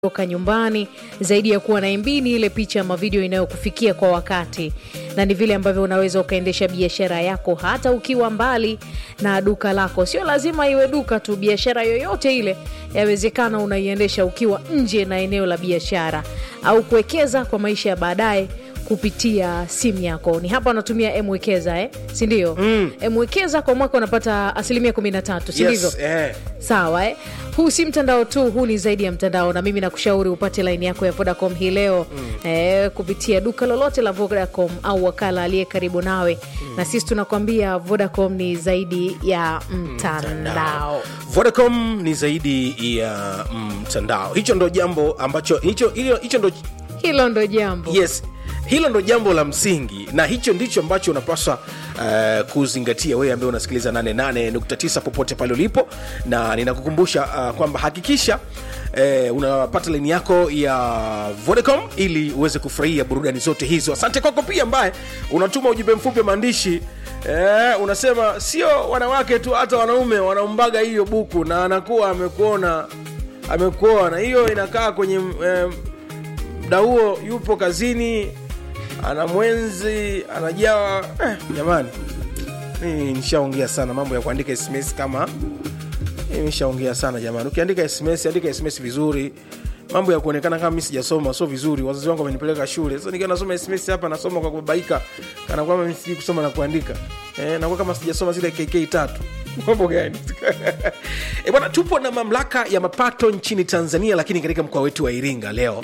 toka nyumbani zaidi ya kuwa na MB ni ile picha ama video inayokufikia kwa wakati, na ni vile ambavyo unaweza ukaendesha biashara yako hata ukiwa mbali na duka lako. Sio lazima iwe duka tu, biashara yoyote ile yawezekana unaiendesha ukiwa nje na eneo la biashara, au kuwekeza kwa maisha ya baadaye kupitia simu yako. Ni hapa unatumia Mwekeza eh? si ndio? Mm. Mwekeza kwa mwaka unapata asilimia 13, si ndivyo? Yes, eh. Sawa eh? Huu si mtandao tu, huu ni zaidi ya mtandao, na mimi nakushauri upate laini yako ya Vodacom hii leo mm. eh, kupitia duka lolote la Vodacom au wakala aliye karibu nawe mm. na sisi tunakwambia Vodacom ni zaidi ya mtandao. Vodacom ni zaidi ya mtandao. Hicho ndo jambo ambacho hicho hilo- hicho ndo Hilo ndo jambo yes hilo ndo jambo la msingi na hicho ndicho ambacho unapaswa uh, kuzingatia wewe ambaye unasikiliza 88.9 popote pale ulipo na ninakukumbusha uh, kwamba hakikisha uh, unapata laini yako ya vodacom ili uweze kufurahia burudani zote hizo asante kwako pia ambaye unatuma ujumbe mfupi wa maandishi Eh, unasema sio wanawake tu hata wanaume wanaumbaga hiyo buku na anakuwa amekuona amekuona hiyo inakaa kwenye eh, mda huo yupo kazini ana mwenzi anajawa eh, jamani mimi nishaongea sana mambo ya kuandika sms kama mimi nishaongea sana jamani ukiandika sms andika sms vizuri mambo ya kuonekana kama mi sijasoma sio vizuri wazazi wangu wamenipeleka shule sasa nikiwa nasoma sms hapa nasoma kwa kubabaika kana kwamba mi sijui kusoma na kuandika eh, nakuwa kama sijasoma zile kk tatu mambo gani e bwana tupo na mamlaka ya mapato nchini tanzania lakini katika mkoa wetu wa iringa leo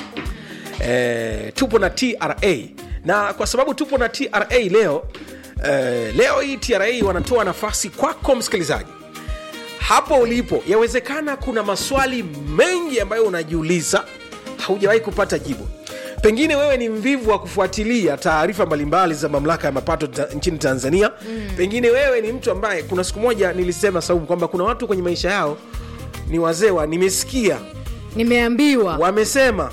e, tupo na tra na kwa sababu tupo na tra leo e, leo hii tra wanatoa nafasi kwako msikilizaji hapo ulipo yawezekana kuna maswali mengi ambayo unajiuliza haujawahi kupata jibu pengine wewe ni mvivu wa kufuatilia taarifa mbalimbali za mamlaka ya mapato ta, nchini tanzania mm. pengine wewe ni mtu ambaye kuna siku moja nilisema saumu kwamba kuna watu kwenye maisha yao ni wazee wa nimesikia nimeambiwa wamesema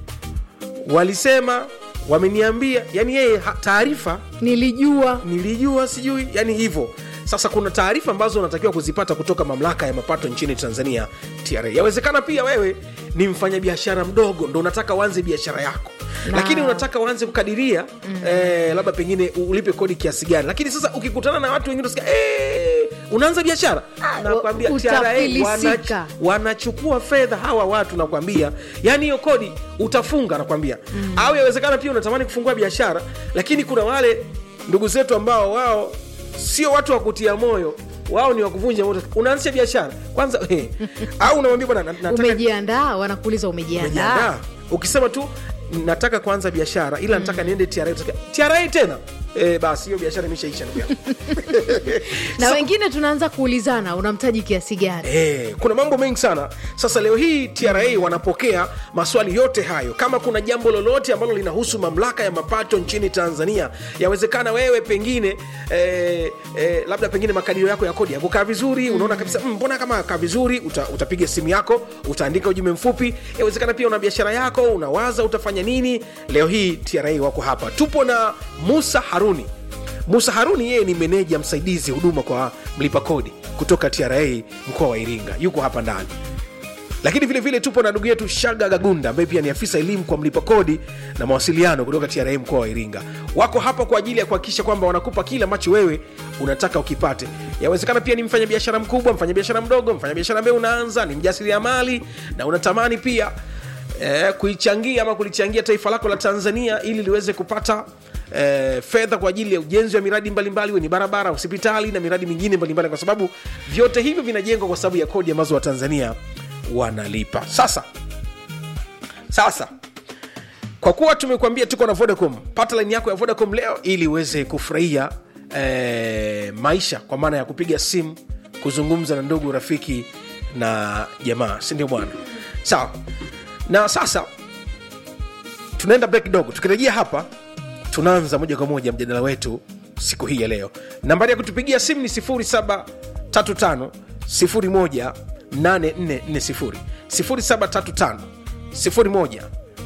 walisema wameniambia yani yeye ha- taarifa nilijua nilijua sijui yani hivyo sasa kuna taarifa ambazo unatakiwa kuzipata kutoka mamlaka ya mapato nchini tanzania tra yawezekana pia wewe ni mfanyabiashara mdogo ndo unataka uanze biashara yako Na- lakini unataka uanze kukadiria mm. eh, labda pengine ulipe kodi kiasi gani lakini sasa ukikutana na watu wengine utasikia eh, unaanza biashara nakwambia TRA utafilisika. wana- wanachukua fedha hawa watu nakwambia yani hiyo kodi utafunga nakwambia mm. au yawezekana pia unatamani kufungua biashara lakini kuna wale ndugu zetu ambao wao sio watu wa kutia moyo wao ni wakuvunja moto unaanzisha biashara kwanza eh, au unamwambia bwana na- nataka umejiandaa wanakuuliza umejiandaa umejiandaa ukisema tu nataka kuanza biashara ila nataka niende TRA utasikia, TRA tena e, basi hiyo biashara imeshaisha ndugu yangu. na Sasa- wengine tunaanza kuulizana unamtaji kiasi gani Eh, kuna mambo mengi sana sasa leo hii tra wanapokea maswali yote hayo kama kuna jambo lolote ambalo linahusu mamlaka ya mapato nchini tanzania yawezekana wewe pengine eh, eh, labda pengine makadirio yako ya kodi yakukaa vizuri unaona kabisa "Mm, mbona kama akaa vizuri uta, utapiga simu yako utaandika ujumbe mfupi yawezekana pia una biashara yako unawaza utafanya nini leo hii tra wako hapa tupo na musa haruni musa haruni yeye ni meneja msaidizi huduma kwa mlipa kodi kutoka tra mkoa wa iringa yuko hapa ndani lakini vile vile tupo na ndugu yetu shaga gagunda ambaye pia ni afisa elimu kwa mlipa kodi na mawasiliano kutoka tra mkoa wa iringa wako hapa kwa ajili ya kuhakikisha kwamba wanakupa kile ambacho wewe unataka ukipate yawezekana pia ni mfanyabiashara mkubwa mfanyabiashara mdogo mfanyabiashara ambaye unaanza ni mjasiriamali na unatamani pia eh, kuichangia ama kulichangia taifa lako la tanzania ili liweze kupata eh, fedha kwa ajili ya ujenzi wa miradi mbalimbali ni barabara hospitali na miradi mingine mbalimbali kwa sababu vyote hivyo vinajengwa kwa sababu ya kodi ambazo watanzania wanalipa sasa sasa kwa kuwa tumekuambia tuko na vodacom pata laini yako ya vodacom leo ili uweze kufurahia eh, maisha kwa maana ya kupiga simu kuzungumza na ndugu rafiki na jamaa sindio bwana sawa na sasa tunaenda break kidogo tukirejea hapa tunaanza moja kwa moja mjadala wetu siku hii ya leo nambari ya kutupigia simu ni 735 01 8440 0735 01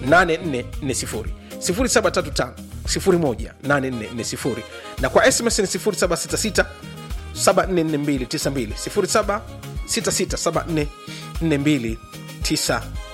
8440 0735 01 8440 na kwa sms ni 0766 744292 0766 744292